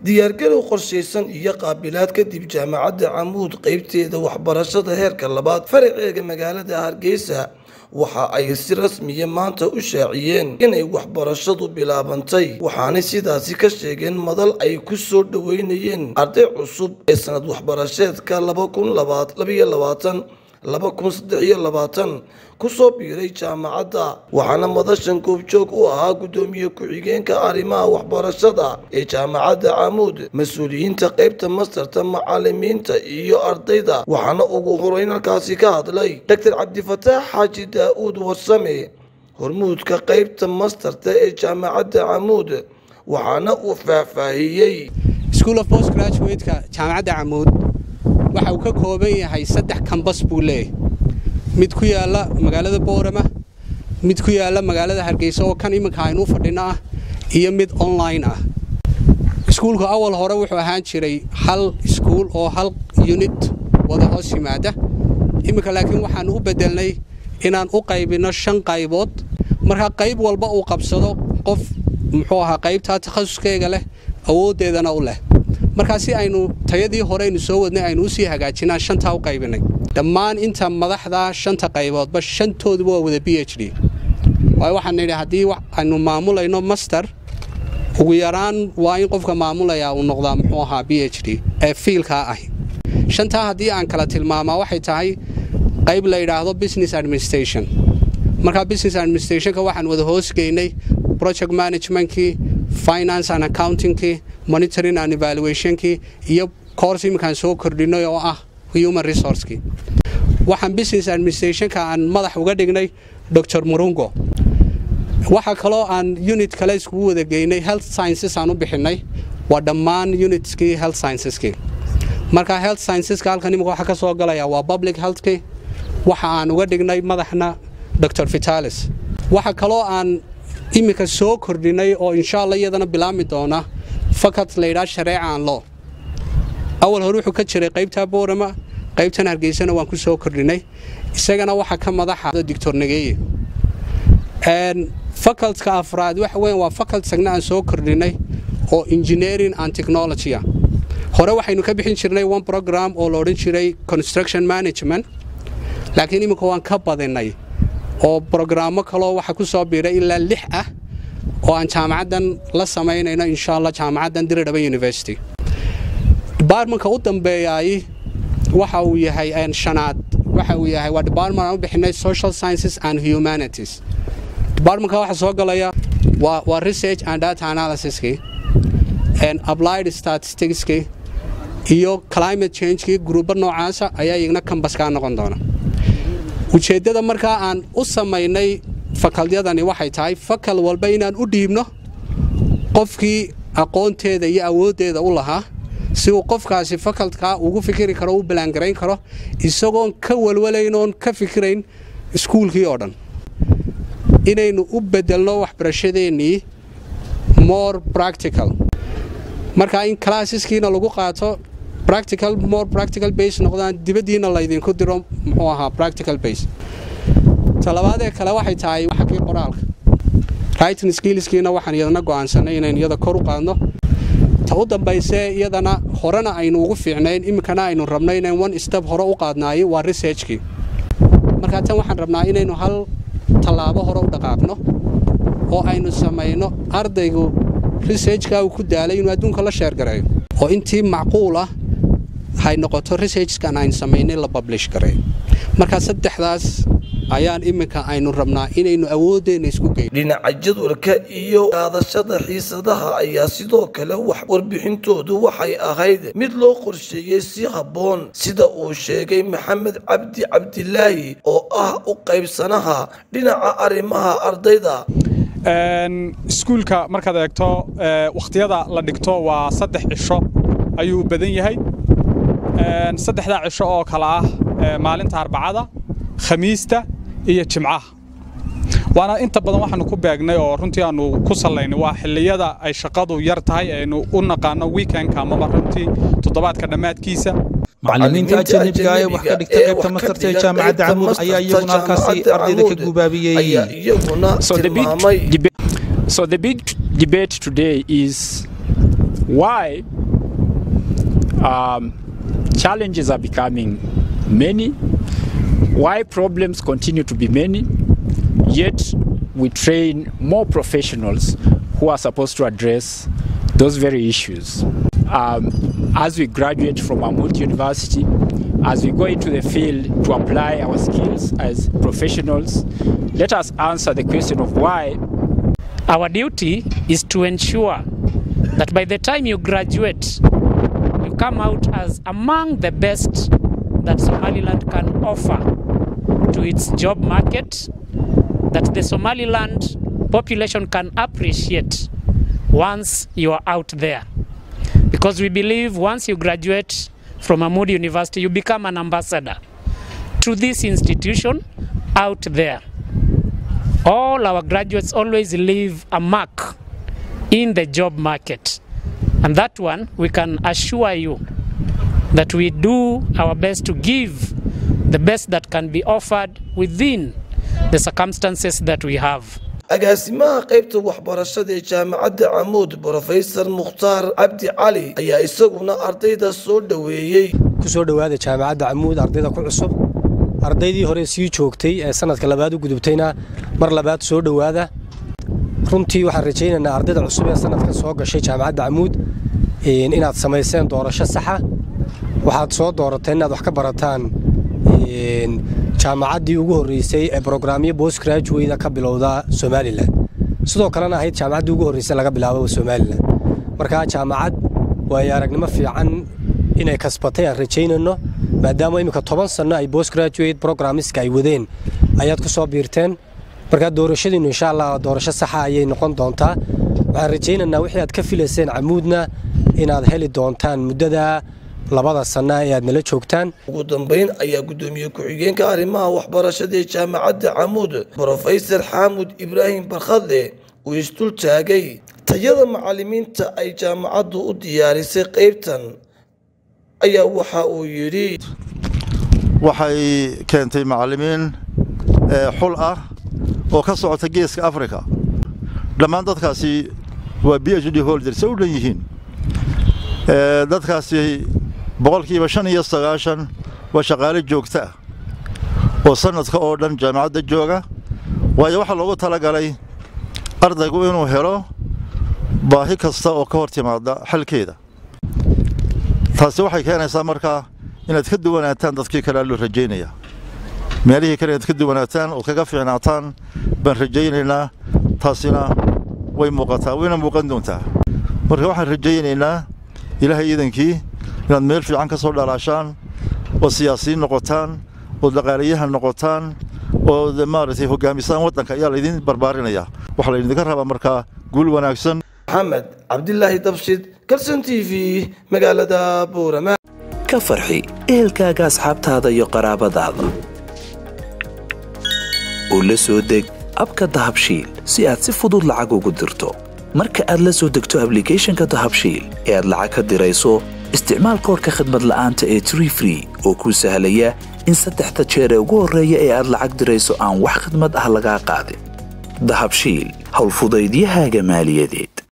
diyaargarow qorshaysan iyo qaabilaad kadib jaamacadda camuud qeybteeda waxbarashada heerka labaad faraceega magaalada hargeysa waxa ay si rasmiya maanta u shaaciyeen inay waxbarashadu bilaabantay waxaanay sidaasi ka sheegeen madal ay ku soo dhoweynayeen arday cusub ee sanad waxbarasheedka laba kun labaiyo labaatan laba kun saddex iyo labaatan kusoo biiray jaamacadda waxaana madashan goobjoog u ahaa guddoomiye ku-xigeenka arrimaha waxbarashada ee jaamacadda camuud mas-uuliyiinta qeybta mastarta macalimiinta iyo ardayda waxaana ugu horeyn halkaasi ka hadlay doctor cabdifataax xaaji daa-uud warsame hormuudka qeybta mastarta ee jaamacadda camuud waxaana uu faahfaahiyey school of post graduate-ka jaamacadda camuud waxa uu ka kooban yahay saddex kambas buu leeyahay mid ku yaala magaalada boorama mid ku yaala magaalada hargeysa oo kan iminka aynu u fadhino ah iyo mid online ah iskuulku awal hore wuxuu ahaan jiray hal iskuul oo hal unit wada hoos yimaada iminka laakiin waxaanu u bedelnay inaan u qaybinno shan qaybood marka qayb walba uu qabsado qof muxuu ahaa qaybtaa takhasuskeega leh awooddeedana u leh markaa si aynu tayadii hore aynu soo wadnay aynu usii hagaajinaan shantaa u qaybinay dhammaan inta madaxda shanta qayboodba shantooduba waa wada b h d waayo waxaan nidhi haddii aynu maamulayno master ugu yaraan waa in qofka maamulayaa uu noqdaa muxuu ahaa b h d ee fiilkaa ahi shantaa haddii aan kala tilmaamaa waxay tahay qayb la yidhaahdo business administration markaa business administrationka waxaan wada hoosgeynay project managementkii finance and accountingkii monitoring and evaluationkii iyo course iminkaan soo kordhinay oo ah human resourcekii waxaan business administrationka aan madax uga dhignay dor murungo waxaa kaloo aan unit kale iskugu wada geynay health sciences aan u bixinay waa dhammaan unitskii health scienceski marka health scienceska halkan imika waxa ka soo galaya waa public healthki waxa aan uga dhignay madaxna dor vitalis waxa kaloo aan iminka soo kordhinay oo insha alla iyadana bilaabmi doona fakat laydhaa shareeca aan loo awal hore wuxuu ka jiray qaybtaa boorama qaybtan hargeysana waan ku soo kordhinay isagana waxaa ka madaxa dictor nageeye facultka afraad waxa weyan waa fakult sagna aan soo kordhinay oo engineering and technologya hore waxaynu ka bixin jirnay one program oo la odhan jiray construction management laakiin iminka waan ka badinay oo brograamo kaloo waxa ku soo biiray ilaa lix ah oo aan jaamacaddan la samaynayno insha allah jaamacaddan diridhaba university debartmentka u dambeeyaay waxa uu yahay shanaad waxa uu yahay waa department aan u bixinay social sciences and humanities departmentka waxaa soo galaya waa waa research and data analysiskii applied statisticskii iyo climate changekii gruubo noocaasa ayaa iyagna kambaskaa noqon doona ujeeddada markaa aan u samaynay fakaldyadani waxay tahay fakal walba inaan u dhiibno qofkii aqoonteeda iyo awooddeeda u lahaa si uu qofkaasi fakaltkaa ugu fikiri karo u balaangarayn karo isagoon ka walwalaynoon ka fikirayn iskuulkii oo dhan inaynu u bedelno waxbarashadeennii more practical marka in classeskiina lagu qaato practical more practical base noqdaan dibaddiina laydinku diro muxuu ahaa practical base talabaadee kale waxay tahay xaggii qoraalka writing skillskiina waxaan iyadana go'aansanay inaynu iyada kor u qaadno ta u dambaysee iyadana horena aynu ugu fiicnayn iminkana aynu rabno inayn one step hore u qaadnaayo waa researchkii markaa tan waxaan rabnaa inaynu hal tallaabo hore u dhaqaaqno oo aynu samayno ardaygu researchka uu ku daalay inuu adduunka la sheergareeyo oo intii macquul ah hay noqoto researchkan aynu samaynay la bablish gareeyo markaa saddexdaas ayaan iminka aynu rabnaa inaynu awoodeenna isku geyno dhinaca jadwalka iyo qaadashada xiisadaha ayaa sidoo kale wax warbixintoodu waxay ahayd mid loo qorsheeyey si habboon sida uu sheegay maxamed cabdi cabdilaahi oo ah u qaybsanaha dhinaca arrimaha ardayda iskuulka markaad eegto wakhtiyada la dhigto waa saddex cisho ayuu badan yahay saddexdaa cisho oo kale ah maalinta arbacada khamiista iyo jimcaha waana inta badan waxaanu ku beegnay oo runtii aanu ku sallaynay waa xilliyada ay shaqadu yar tahay aynu u naqaano weekendka amaba runtii toddobaadka dhammaadkiisa macallimiinta ajanabiga ee wax ka dhigta qaybta mastarta ee jaamacadda camuud ayaa iyaguna halkaasi ardayda ka gubaabiyey ayaa iyaguna So the big tilmaamay debate. So the big debate today is why um, challenges are becoming many, why problems continue to be many, yet we train more professionals who are supposed to address those very issues. Um, as we graduate from Amut University, as we go into the field to apply our skills as professionals, let us answer the question of why. Our duty is to ensure that by the time you graduate, you come out as among the best that Somaliland can offer to its job market, that the Somaliland population can appreciate once you are out there. Because we believe once you graduate from Amud University, you become an ambassador to this institution out there. All our graduates always leave a mark in the job market. And that one, we can assure you that we do our best to give the best that can be offered within the circumstances that we have. agaasimaha qaybta waxbarashada ee jaamacadda camuud brofesor mukhtaar cabdi cali ayaa isaguna ardayda soo dhoweeyey ku soo dhowaada jaamacadda camuud ardayda ku cusub ardaydii hore sii joogtay ee sanadka labaad u gudubtayna mar labaad soo dhowaada runtii waxaan rajaynaynaa ardayda cusub ee sanadka soo gashay jaamacadda camuud inaad samayseen doorasho saxa waxaad soo doorateen inaad wax ka barataan jaamacaddii ugu horreysay ee brograamyo bost graduweyda ka bilowda somalilan sidoo kalena ahayd jaamacaddii ugu horreysay laga bilaabo somalilan markaa jaamacad waayo aragnimo fiican inay kasbatay aan rajaynayno maadaama iminka toban sanno ay bost graduate programmiska ay wadeen ayaad ku soo biirteen markaa doorashadiinnu insha allah doorasho saxa ayay noqon doontaa waxaan rajaynaynaa wixii aad ka filayseen camuudna inaad heli doontaan muddada labada sanna ee aad nala joogtaan ugu dambayn ayaa guddoomiye ku-xigeenka arrimaha waxbarashada ee jaamacadda camuud brofesor xaamud ibraahim barkhadle uu isdul taagay tayada macallimiinta ay jaamacaddu u diyaarisay qaybtan ayaa waxa uu yidhi waxay keentay macallimiin xul ah oo ka socota geeska africa dhammaan dadkaasi waa b h d holder se u dhan yihiin dadkaasi boqolkiiba shan iyo sagaashan waa shaqaale joogta ah oo sannadka oo dhan jaamacadda jooga waayo waxaa loogu talagalay ardaygu inuu helo baahi kasta oo ka hor timaada xalkeeda taasi waxay keenaysaa markaa inaad ka duwanaataan dadkii kale loo rajaynaya meelihii kale inaad ka duwanaataan ood kaga fiicnaataan baan rajaynaynaa taasina way muuqataa wayna muuqan doontaa marka waxaan rajaynaynaa ilaahay iidankii inaad meel fiican ka soo dhalaashaan oo siyaasiyiin noqotaan oo dhaqaalayahan noqotaan oo maaragtay hogaamisaan waddanka ayaa laydin barbaarinaya waxaa laydinka rabaa markaa guul wanaagsan maxamed cabdilaahi dabshid kalson t v magaalada buurama ka farxi ehelkaaga asxaabtaada iyo qaraabadaada oo la soo deg abka dahabshiil si aad si fudud lacag ugu dirto marka aad la soo degto ablicathonka dahabshiil ee aad lacag ka dirayso isticmaal koorka khadmad la'aanta ee tree free oo kuu sahlaya in saddexda jeer ee ugu horreeya ee aad lacag dirayso aan wax khadmad ah lagaa qaadin dahabshiil howlfudaydiyahaaga maaliyadeed